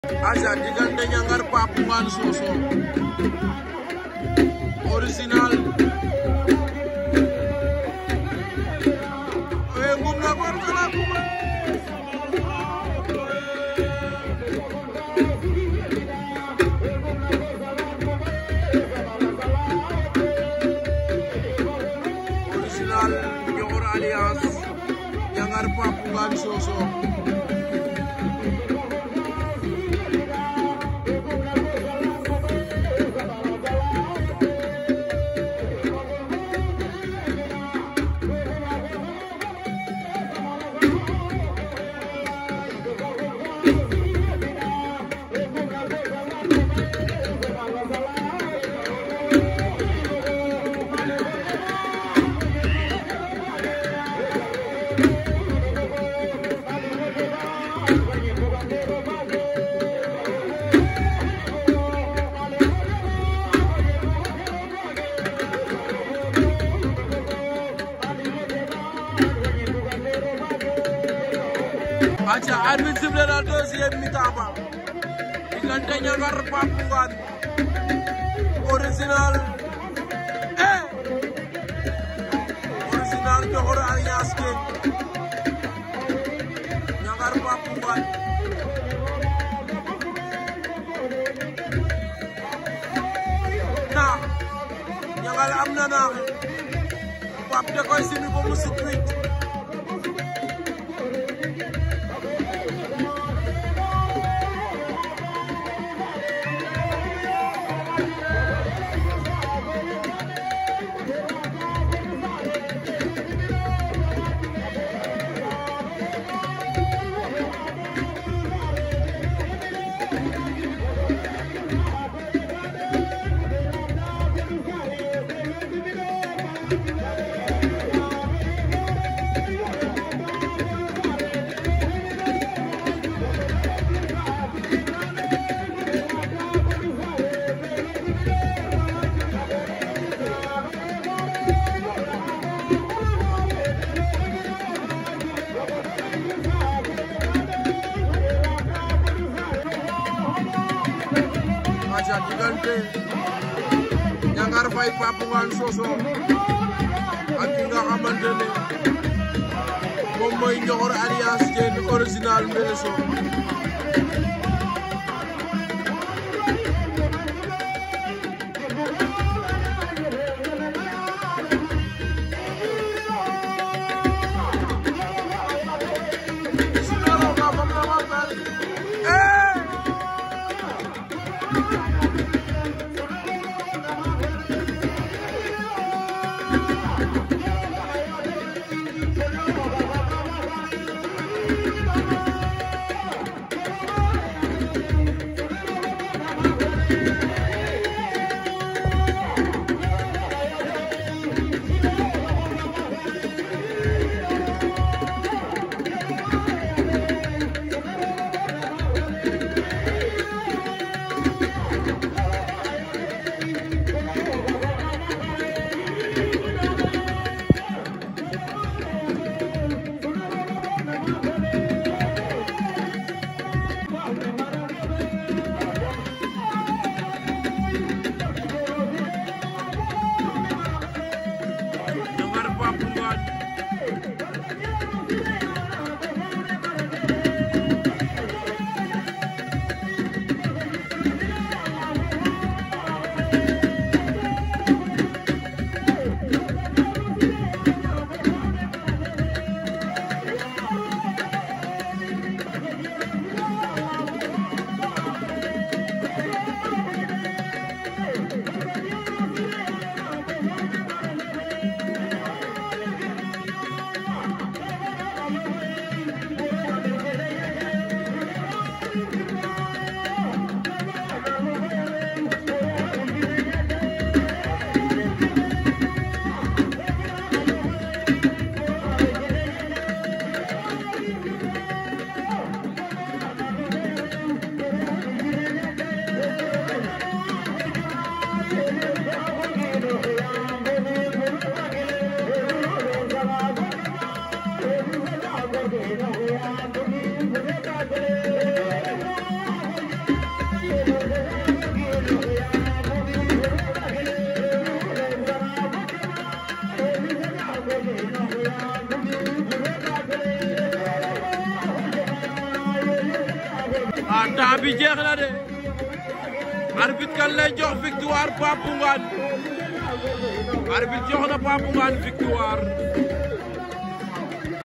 aca diggante Ñangar Pape Ngane Sossokh original e ngum na gor kala kuma original Ñoxor Alliance Ñangar Pape Ngane Sossokh aca arbitre sifflé na deuxième mi-temps ba diggante Ñangar Pape Ngane original eh original Ñoxor Alliance ke Ñangar Pape Ngane na Ñangar am na naaxe Pape da koy simi ba mu sut wicc aca diggante Ñangar Faye Pape Ngane Sossokh ak ki nga xamante ne moom mooy Ñoxor Alliance Diène original Mbeleso ah temps bi jeex na de arbitre kan lay jox victoire Pape Ngane arbitre jox na Pape Ngane victoire